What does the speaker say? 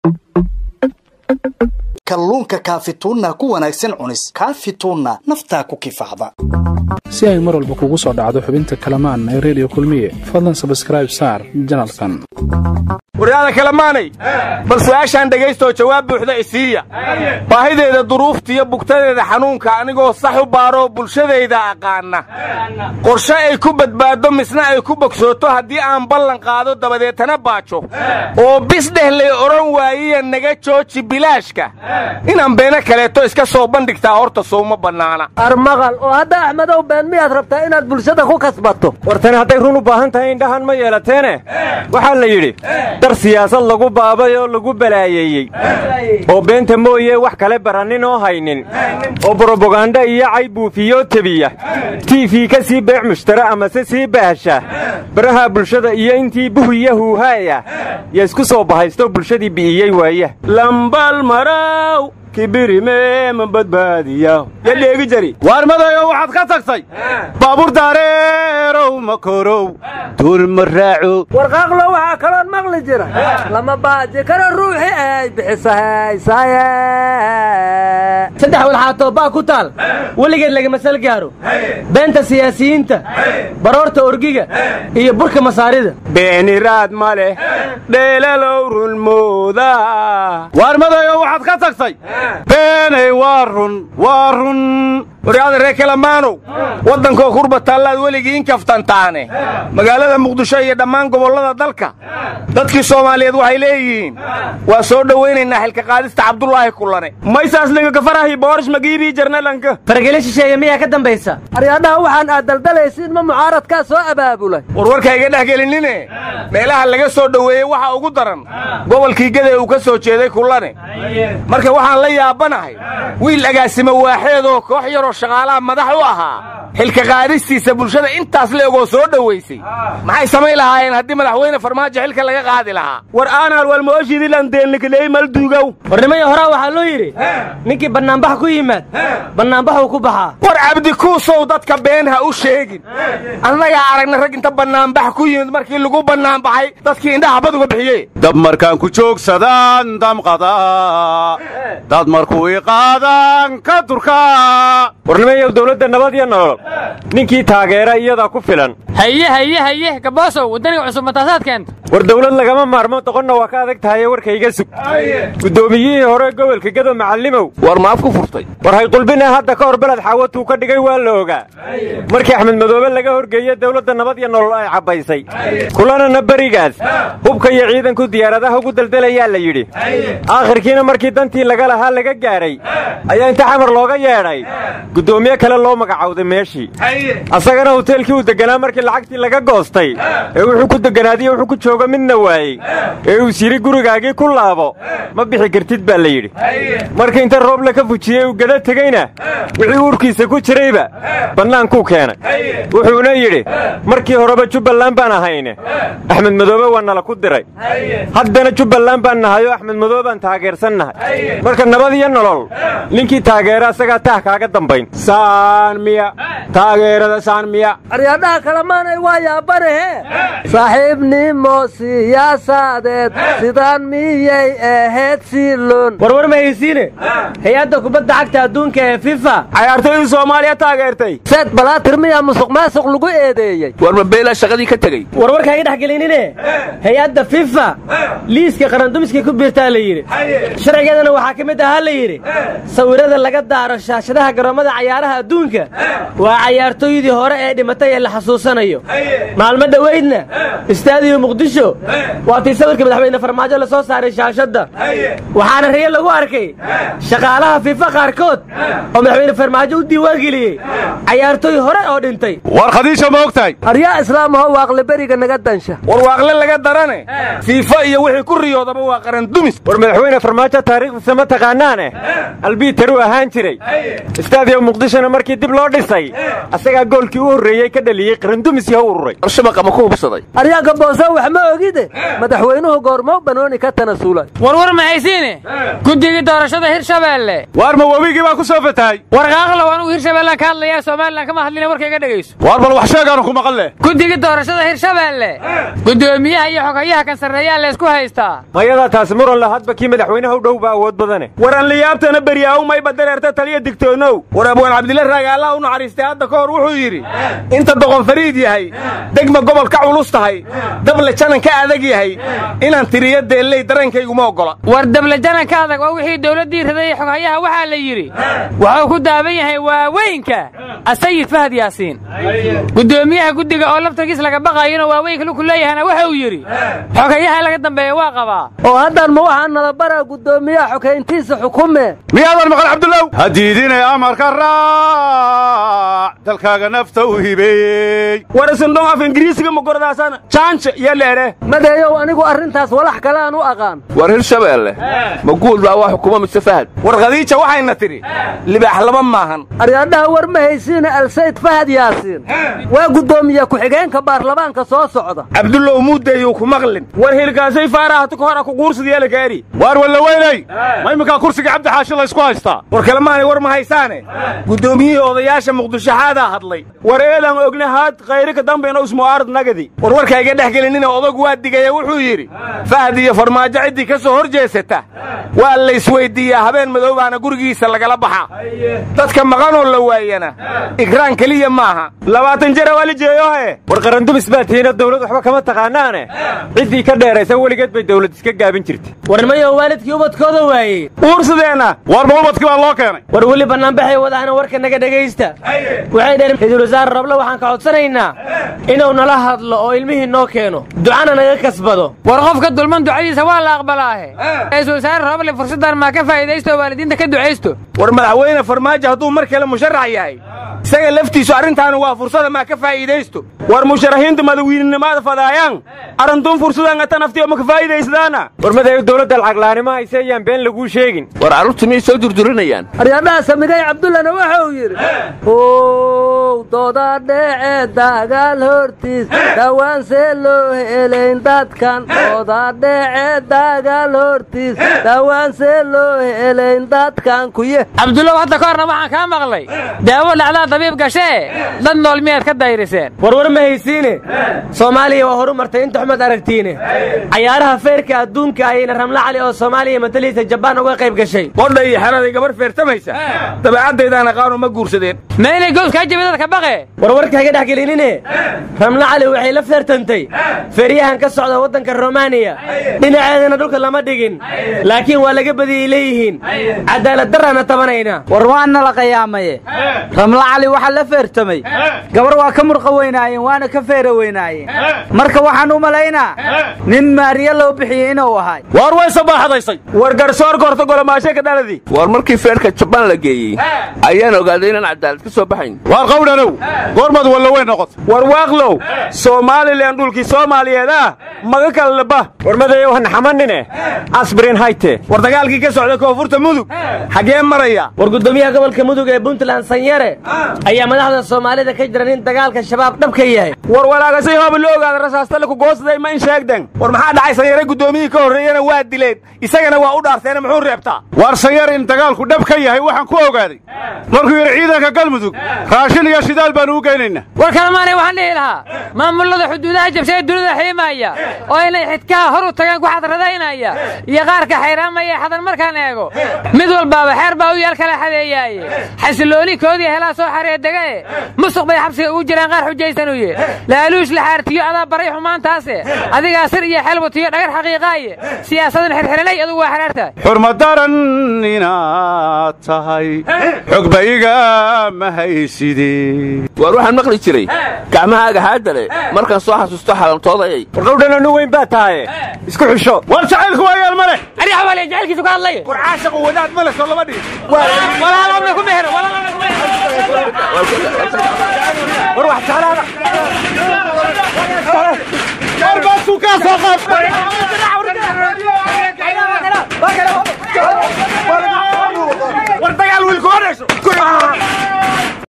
kalluunka kaafituunna ku wanaagsan cunis kaafituunna naftaa ku kifaacda si ay mar walba kugu soo dhacdo xubinta kalamaan ee redio kulmiye fadlan sabskraib saar janalkan waryaada kalamaanay bal su'aashaan dhegaystaoo jawaab buuxda isiiya baahideeda duruuftiiyo bugtadeeda xanuunka anigoo sax u baaroo bulshadayda aqaana qorshe ay ku badbaaddo misna ay ku bogsooto haddii aan ballan qaado dabadeetana baajo oo bisdheh lay odhan waayiya naga jooji bilaashka inaan beeno kaleeto iska soo bandhigtaa horta souma bannaana armaqal oo hadda axmedow been miyaad rabtaa inaad bulshada ku kasbato wartani hadday run u baahan tahay indhahan ma yeelateene waxaa la yidhi dar siyaasad lagu baabay oo lagu balaayeeyey oo beenta mooye wax kale barannin oo haynin oo brobaganda iyo cay buufiyoo tebiya tiifii ka sii beec mushtara amase sii baahasha baraha bulshada iyo intii buhiya huuhaaya yo isku soo bahaysto bulshadii bi'iyey waaya lambal maraw kibirime ma badbaadiya ya dheegi jari waar madayo waxaad ka tagtay baabuur daareerow ma korow duul ma raaco warqaaqlo waxaa kaloon maqli jira lama baaji karo ruuxi ay bixiso haysaye saddex walxaatoo baa ku taal weligeed lagama sal gaaro beenta siyaasiyiinta baroorta orgiga iyo burka masaarida beeniraad ma leh dheelalow runmooda waar madayo waxaad ka tagtay beenay waa run waa run waryaada reer kalamaanow waddankoo kurba taallaad weligii in kaftantaane magaalada muqdisho iyo dhammaan gobollada dalka dadkii soomaaliyeed waxay leeyihiin waa soo dhowaynaynaa xilka qaadista cabdulaahi kulane maysaasliga kafarahi boorish magiibii jarnalanka fargelin shisheeye miyaa ka dambaysa aryaadhaha waxaan aad daldalaysiin ma mucaaradkaa soo abaabulay warwarka iga dhex gelinine meelaha laga soo dhoweeyey waxa ugu daran gobolkii gede uu ka soo jeeday kulane marka waxaan la yaabanahay wiil agaasimo waaxeedoo koox yaroo shaqaalaha madax u ahaa xilka qaadistiisa bulshada intaas leegoo soo dhowaysay maxay samayn lahaayeen haddii madaxweyne farmaajo xilka laga qaadi lahaa war aanal walmooshidilandeelnikaley malduugow warnimaya horaa waxaa loo yidhi ninkii bannaanbax ku yimaad bannaanbaxuu ku baxaa war cabdikuusow dadka been ha u sheegin annagaa aragna rag inta bannaanbax ku yimid markii lagu bannaanbaxay dadkii indhaha bad uga bixiye dab markaan ku joogsadaan damqada dad markuu i qaadaan ka durka warnimayow dawladda nabad iyo nolol ninkii taageera iyadaa ku filan haye haye haye gaboosow waddaniga cusub mataasaad keenta war dawlad lagama maarmo doqonna waa ka adag tahaye warkayga sug guddoomiyihii hore gobolka gedo macallimow war maaf ku furtay war hayqulbine hadda ka hor beled xaawatuu ka dhigay waa la ogaa markii axmed madoobe laga horgeeye dawladda nabad iyo nolol ay cabbaysay kulanana berigaas hubka iyo ciidanku diyaaradaha ugu daldalayaa la yidhi aakhirkiina markii dantii laga lahaa laga gaadhay ayaa inta xamar looga yeedhay guddoomiye kale loo magacawday meeshii asagana hoteelkii uu deganaa markii lacagtii laga goostay ee wuxuu ku deganaadiyo wuxuu ku joogo midna waayey ee uu siri gurigaagii ku laabo ma bixi kartid baa la yidhi marka inta rooble ka fujiyey uu gada tegeyna wixii uurkiisa ku jirayba bannaankuu keenay wuxuuna yidhi markii horeba jubbaland baan ahayne axmed madoobe waa nala ku diray haddana jubbaland baan nahay oo axmed madoobaan taageersannahay marka nabad iyo nolol ninkii taageera asagaa taah kaaga dambayn saanmiya taageerada saanmiya aryaadhaha kalamaanay waa yaabanahe saaxiibnimo siyaasadeed sidaan miyay ahayd siilon warwar ma haysiine hay-adda kubadda cagta adduunka ee fifa cayaartoydii soomaaliya taageertay seed balaatir miyaa musuq maasuq lagu eedeeyey war mabeela shaqadii ka tegey warwarka iga dhex gelinine hay-adda fifa liiska qarandumiskii ku biirtaa la yidhi sharcigeedana waxaa ka mid ahaa la yidhi sawirada laga daaro shaashadaha garoommada cayaaraha adduunka waa cayaartooydii hore ee dhimatay ee la xasuusanayo maalmo dhoweydna istaadiyo muqdisho waa tii sawirka madaxweyne farmaajo la soo saaray shaashadda waxaana riyo lagu arkay shaqaalaha fifa qaarkood oo madaxweyne farmaajo u diiwaangeliyey cayaartooy hore oo dhintay war khadiija ma og tahay aryaa islaamaho waaqli beriga naga dansha war waaqle laga darane fiifa iyo wixii ku riyoodaba waa qaran dumis war madaxweyne farmaajo taariikhdiisa ma taqaanaane albiitaru ahaan jiray istaadiyo muqdishona markii dib loo dhisay asagaa goolkii u horreeyey ka dhaliyey qarandumis yaha ururay arshabaqa ma ku hubsaday aryaanka booso wax ma ogide madaxweynuhu goormo banooni ka tanasulay warwar ma haysiine guddigii doorashada hirshabeelle waar ma webigii baa ku soo fatahay warqaaqlow anugu hirshabeellaan ka hadlayaa somalilan kama hadlina warka iga dhegayso waar bal wax sheegaanu ku maqan leh guddigii doorashada hirshabeelle guddoomiyaha iyo xogayaha kan sarreeyaa laysku haystaa mayadaa taasi muran la hadba kii madaxweynaha u dhow baa awood badane waran liyaabtana beryaaw mayba dareerta taliya digtoonow war abwaan cabdilla raage allah u naxariistay hadda ka hor wuxuu yidhi inta doqon fariid yahay degma gobol ka culus tahay dable janan ka adag yahay inaan tiriyo deelley dareenkayguma oggola war dable janan ka adag oo wixii dowladdii riday xoghayaha waxaa la yidhi wuxuu ku daaban yahay waaweynka asayid fahad yaasiin guddoomiyaha guddiga oo laftarkiis laga baqayona waaweynka luku leeyahana waxa uu yidhi xogayaha laga dambeeya waa qabaa oo haddaan ma waxaa nala baraa guddoomiyaha xokayntiisa xukume miyaadan maqan cabdullow ha diidinay amarka raac dalkaaga nafta u hibeeyey war isindhon af ingiriisiga ma gordaasana jaanjo iyo leere madeeyow anigu arrintaas walax kale aan u aqaan war hirshabeelle ma guul baa waa xukuma mise fahad war khadiija waxayna tidhi libaax laba maahan aryaadhaha war ma haysiina alsayd fahad yaasiin waa guddoomiye ku-xigeenka baarlamaanka soo socda cabdullow muuddeeyuu ku maqlin war hilkaasay faarahatu ka hora ku quursidayaala gaari waar walla weynay ma iminkaa kursiga cabdi xaashi laysku haystaa war kalemaanay war ma haysaane guddoomiyihii odayaasha muqdishoxaadaa hadlay war eedaan ogna haad khayrika dambena usmu'aarad nagadi war warka iga dhex gelinina odagu waa digaya wuxuu yidhi fahad iyo farmaajo ciddii ka soo hor jeesata waa laysweyddiiyaa habeen madoobaana gurigiisa lagala baxa dadka maqanoo la waayana ikraan keliya maaha labaatan jara waa la jeeyohe war qarandumis baa tihiinoo dawlad waxba kama taqaanaane ciddii ka dheeraysa weligeed bay dawlad iska gaabin jirtay warnimayo waalidkii ubadkooda waayey uursadeenna waar ma ubadkii baa loo keenay war weli bannaanbaxay wadahana warka naga dhegaysta waxay dhaheen ra-iisul wasaare roble waxaan ka codsanaynaa inuu nala hadlo oo ilmihii noo keeno ducana naga kasbado war qofka dulman ducadiisa waa la aqbalaahe ra-iisul wasaare roble fursaddan maa ka faa'iidaysto oo waalidiinta ka ducaysto war madaxweyne farmaajo hadduu mar kale musharax yahay isaga laftiisu arrintaanu waa fursada maa ka faa'iidaysto war musharaxiinta madawiininimaada fadaayaan arrintuun fursadan ata naftiyo ma ka faa'iidaysdaana war madayu dawladda lacaglaanimo hayse ayaan been laguu sheegin war carruurtu miyay soo durdurinayaan aryaadhaha samigay cabdullana waxa uu yidhi ow dooda dhece dagaal hortiis dhawaan see loo helayn dadkan dooda dhece dagaal hortiis dhawaan see loo helayn dadkan kuye cabdullow hadda ka horna waxaan kaa maqlay daawo dhacdaa dabiib gashee dad nool miyaad ka dayriseen warwar ma haysiine soomaaliya waa horu martay inta xumed aragtiine cayaaraha feerka adduunka ayayna ramla cali oo soomaaliya matalihiisa jabaan uga qayb gashay qodha iyo xeraday gabar feertamaysa dabeecaddaydaan aqaano ma guursadeen meynay gows kaa jabi dadka baqe warwarka haga dhex gelinine ramla cali waxay la feertantay feeryahan ka socda waddanka romaniya dhinaceedana dhulka lama dhigin laakiin waa laga badiyey leeyihiin cadaalad darraana tabanayna war waana la qayaamaye ramla cali waxaa la feertamay gabar waa ka murqa weynaayeen waana ka feera weynaayeen marka waxaan u malaynaa nin maariye loo bixiyey inuu ahay waar way sabaaxadaysay war garsoorka horta golomaashe ka dhaladii war markii feerka jabaan la geeyey ayaan ogaaday inaan cadaalad ka soo baxayn waar qawdhanow goormaad walla weyn noqota war waaqlow somalilan dhulkii soomaaliyeed ah maga kala laba war madayow han xamanine asbrin hayte war dagaalkii ka socda koonfurta mudug xaggee maraya war guddoomiyaha gobolka mudug ee puntland sanyare ayaa madaxda soomaalida ka jira nin dagaalka shabaab dhab ka yahay war walaagasay hooba la ogaada rasaastale ku goosaday ma in sheegden war maxaa dhacay sanyare guddoomiyihii ka horreeyana waa dileen isagana waa u dhaarteena muxuu reebtaa waar sanyar in dagaalku dhab ka yahay waxaan ku ogaaday markuu yidhi ciidanka galmudug raashin iyo shidaal baanu u geynaynaa war kalemaanay waxaan dhihi lahaa maamullada xuduudaha jabshay dunida xiimaaya oo inay xidkaha hor u tagaan ku xadradaynaya iyo qaarka xayraamaya xadan markaan eego mid walbaaba xeer baa u yaal kala xadeeyaaye xasilooni koodii helaa soo xaree degae musuq bay xabsiga ugu jiraan qaar xujaysanuye laaluush la xaartiyo adaa baray xumaantaase adigaa sir iyo xelwatiyo dhagar xaqiiqaaye siyaasadan xirxiranay adugu waa xaraartahay xurmadaran inaad tahay xogba iga ma hayside waar waxaan maqli jiray gacmahaaga haadale markaan soo xasuusto xalamtoodayay war qawdhana nu weyn baa tahaye isku xusho war jacaylku waa yaal male ariya xawaaliya jacaylkiisu ka hadlaya war caashaqu wadaad male soo lama dhigi walaalomna ku mehero walaalomna ku mehero war wax jeclaada war baasuu kaa soo qaad